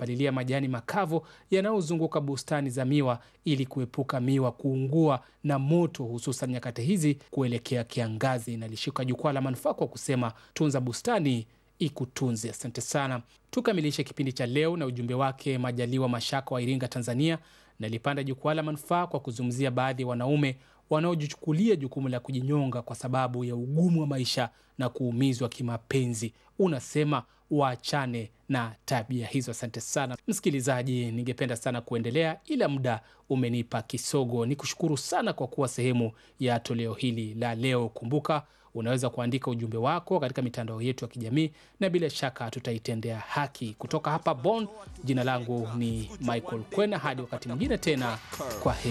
kuyapalilia majani makavu yanayozunguka bustani za miwa ili kuepuka miwa kuungua na moto, hususan nyakati hizi kuelekea kiangazi. Nalishika jukwaa la manufaa kwa kusema tunza bustani ikutunze. Asante sana. Tukamilishe kipindi cha leo na ujumbe wake Majaliwa Mashaka wa Iringa, Tanzania. Nalipanda jukwaa la manufaa kwa kuzungumzia baadhi ya wanaume wanaojichukulia jukumu la kujinyonga kwa sababu ya ugumu wa maisha na kuumizwa kimapenzi. Unasema waachane na tabia hizo. Asante sana msikilizaji, ningependa sana kuendelea ila muda umenipa kisogo. Ni kushukuru sana kwa kuwa sehemu ya toleo hili la leo. Kumbuka unaweza kuandika ujumbe wako katika mitandao yetu ya kijamii na bila shaka tutaitendea haki. Kutoka hapa Bonn, jina langu ni Michael Kwena. Hadi wakati mwingine tena, kwa heri.